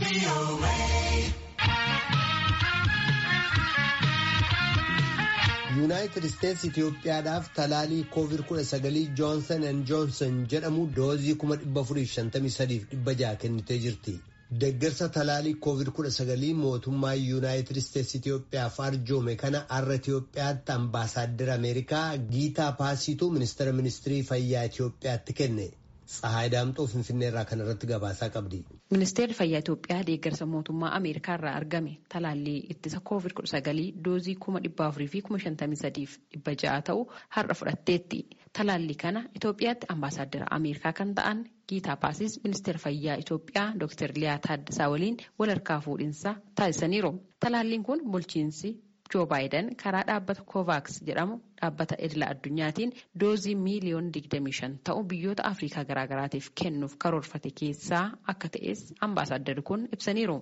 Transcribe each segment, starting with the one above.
yuunaayitid isteetsi itiyoophiyaadhaaf talaalii koovid 19 joonsan an joonsan jedhamu doozii 453,600 kennitee jirti. Deeggarsa talaalii koovid 19 mootummaa yuunaayitid isteetsi itiyoophiyaaf arjoome kana har'a itiyoophiyaatti ambaasaaddara ameerikaa giitaa paasituu ministeera ministirii fayyaa itiyoophiyaatti kenne. Tsahaay Daamxoo Finfinnee irraa kan irratti gabaasaa qabdi. Ministeerri Fayyaa Itoophiyaa deeggarsa mootummaa Ameerikaa irraa argame talaallii ittisa COVID-19 doozii kuma dhibba afurii fi kuma shantamii sadiif dhibba ja'a ta'u har'a fudhatteetti. Talaallii kana Itoophiyaatti ambaasaaddara Ameerikaa kan ta'an Giitaa Paasis ministeera fayyaa Itoophiyaa Dr. Liyaa Taaddasaa waliin wal harkaa fuudhinsa taasisaniiru. Talaalliin kun bulchiinsi Joo Baayiden karaa dhaabbata Kovaaks jedhamu dhaabbata idila addunyaatiin doozii miiliyoona 25 ta'u biyyoota Afrikaa garaagaraatiif kennuuf karoorfate keessaa akka ta'es ambaasaaddari kun ibsaniiru.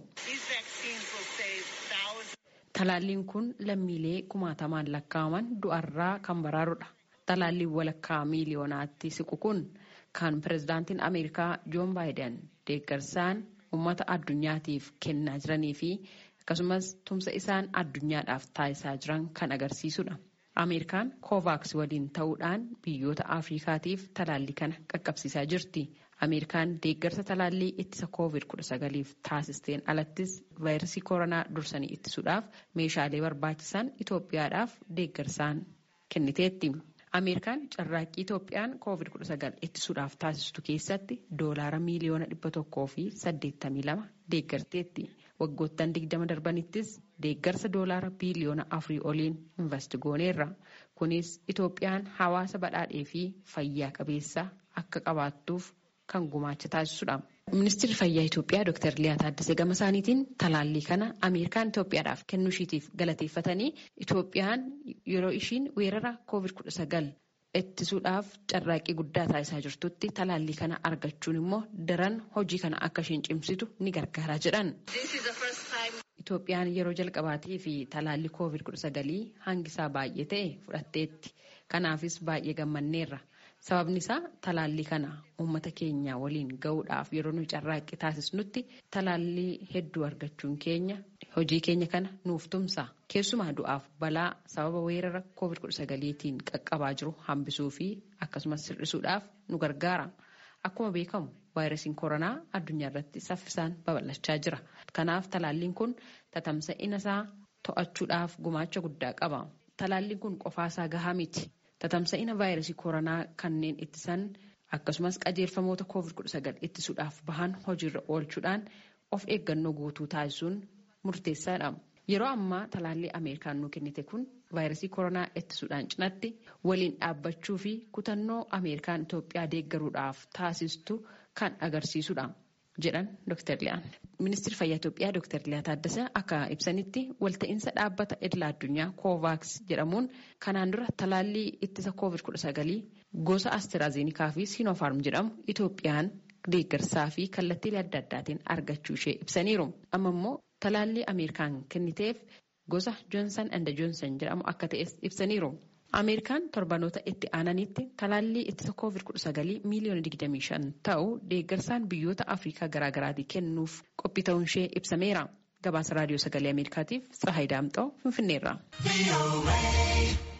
Talaalliin kun lammiilee kumaatamaan lakkaa'aman du'arraa kan baraarudha. Talaalliin walakkaa miiliyoonaatti siqu kun kan pirezidaantiin Ameerikaa Joon Baayiden deeggarsaan uummata addunyaatiif kennaa jiranii fi akkasumas tumsa isaan addunyaadhaaf taasisaa jiran kan agarsiisudha. Ameerikaan Kovaaks waliin ta'uudhaan biyyoota Afrikaatiif talaallii kana qaqqabsiisaa jirti. Ameerikaan deeggarsa talaallii ittisa COVID-19f taasisteen alattis vaayirasii koronaa dursanii ittisuudhaaf meeshaalee barbaachisan Itoophiyaadhaaf deeggarsaan kenniteetti. Ameerikaan carraaqqii Itoophiyaan COVID-19 ittisuudhaaf taasistu keessatti doolaara miiliyoona dhibba tokkoo fi saddeettamii lama deeggarteetti. Waggoottan digdama darbanittis deeggarsa doolaara biiliyoona afurii oliin investi gooneerra. Kunis Itoophiyaan hawaasa badhaadhee fi fayyaa qabeessa akka qabaattuuf kan gumaacha taasisudha. Ministeerri Fayyaa Itoophiyaa Dr. Liyaa Taaddasee gama isaaniitiin talaallii kana Ameerikaan Itoophiyaadhaaf kennuushiitiif galateeffatanii Itoophiyaan yeroo ishiin weerara COVID-19 ittisuudhaaf carraaqqii guddaa taasisaa jirtutti talaallii kana argachuun immoo daran hojii kana akka isheen cimsitu ni gargaara jedhan. Itoophiyaan yeroo jalqabaatii fi talaallii COVID-19 hangisaa baay'ee ta'e fudhatteetti. Kanaafis baay'ee gammanneerra. Sababni isaa talaallii kana uummata keenya waliin gahuudhaaf yeroo nuyi carraaqqii taasisnutti talaallii hedduu argachuun keenya hojii keenya kana nuuf tumsa. Keessumaa du'aaf balaa sababa weerara COVID-19tiin qaqqabaa jiru hambisuu fi akkasumas sirrisuudhaaf nu gargaara. Akkuma beekamu vaayirasiin koronaa addunyaa irratti saffisaan babal'achaa jira. Kanaaf talaalliin kun tatamsa'ina isaa to'achuudhaaf gumaacha guddaa qaba. Talaalliin kun qofaasaa gahaa miti. Tatamsa'ina vaayirasii koronaa kanneen ittisan akkasumas qajeelfamoota COVID-19 ittisuudhaaf bahan hojiirra oolchuudhaan of eeggannoo guutuu taasisuun murteessaadha. Yeroo ammaa talaallii Ameerikaan nuu kennite kun vaayirasii koronaa ittisuudhaan cinatti waliin dhaabbachuu fi kutannoo Ameerikaan Itoophiyaa deeggaruudhaaf taasistu kan agarsiisudha. jedhan Dr. Liyaan. Ministeerri Fayyaa Itoophiyaa Dr. Liyaa Taaddasaa akka ibsanitti walta'iinsa dhaabbata idila addunyaa Kovaaks jedhamuun kanaan dura talaallii ittisa COVID-19 gosa Asteraazeenikaa fi Sinopharm jedhamu Itoophiyaan deeggarsaa fi kallattiilee adda addaatiin argachuu ishee ibsaniiru. Amma immoo talaallii Ameerikaan kenniteef gosa Joonsan and Joonsan jedhamu akka ta'es ibsaniiru. Ameerikaan torbanoota itti aananitti talaallii ittisa COVID-19 miiliyoona 25 ta'u deeggarsaan biyyoota Afrikaa garaagaraatii kennuuf qophii ta'uun ishee ibsameera. Gabaasa raadiyoo sagalee Ameerikaatiif Tsahaay Daamxoo Finfinneerra.